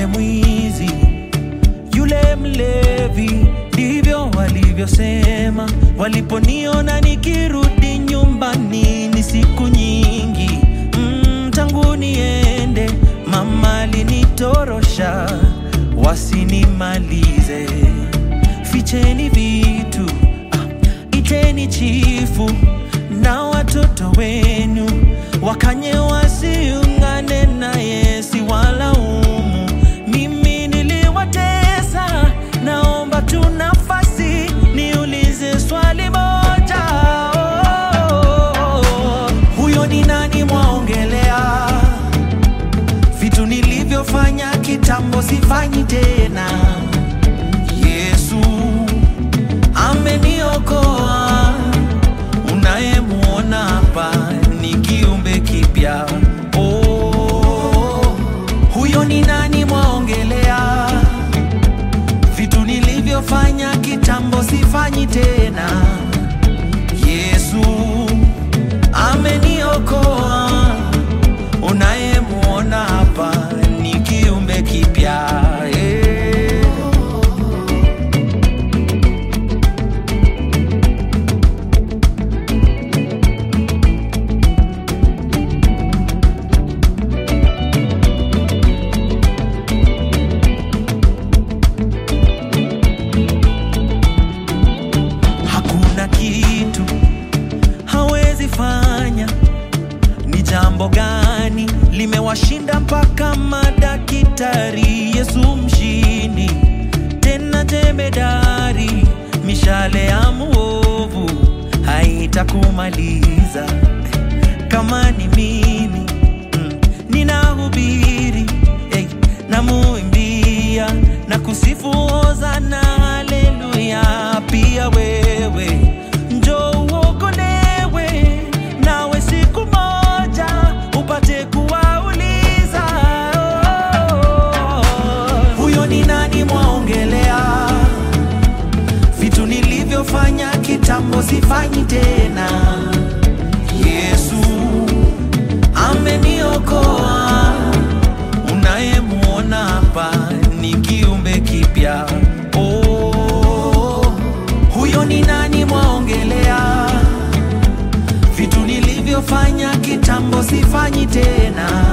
mwizi, yule mlevi, ndivyo walivyosema waliponiona nikirudi nyumbani. Ni siku nyingi mm, tangu niende, mama alinitorosha wasinimalize. Ficheni vitu ah, iteni chifu na watoto wenu wakanye wasiungane naye, si walaumu. Mimi niliwatesa, naomba tu nafasi niulize swali moja. Oh, huyo ni nani mwaongelea? Vitu nilivyofanya kitambo sifanyi tena. Yesu ameniokoa, unayemuona hapa ni kiumbe kipya. Oh, huyo ni nani mwaongelea? Vitu nilivyofanya kitambo sifanyi tena. Yesu ameniokoa, unayemuona hapa ni kiumbe kipya. Eh. Hakuna kitu hawezi fanya. Ni jambo gani limewashinda mpaka madaktari? Yesu mshindi, tena jemedari. Mishale ya muovu haitakumaliza. Kama ni mimi mm, ninahubiri hey, namuimbia na kusifu hosana haleluya. Pia wewe njoo uokolewe, nawe siku moja upate kuwauliza oh, huyo ni nani mwaongelea? Vitu nilivyofanya kitambo sifanyi tena. Yesu ameniokoa, unayemuona hapa ni kiumbe kipya. Oh, huyo ni nani mwaongelea? Vitu nilivyofanya kitambo sifanyi tena.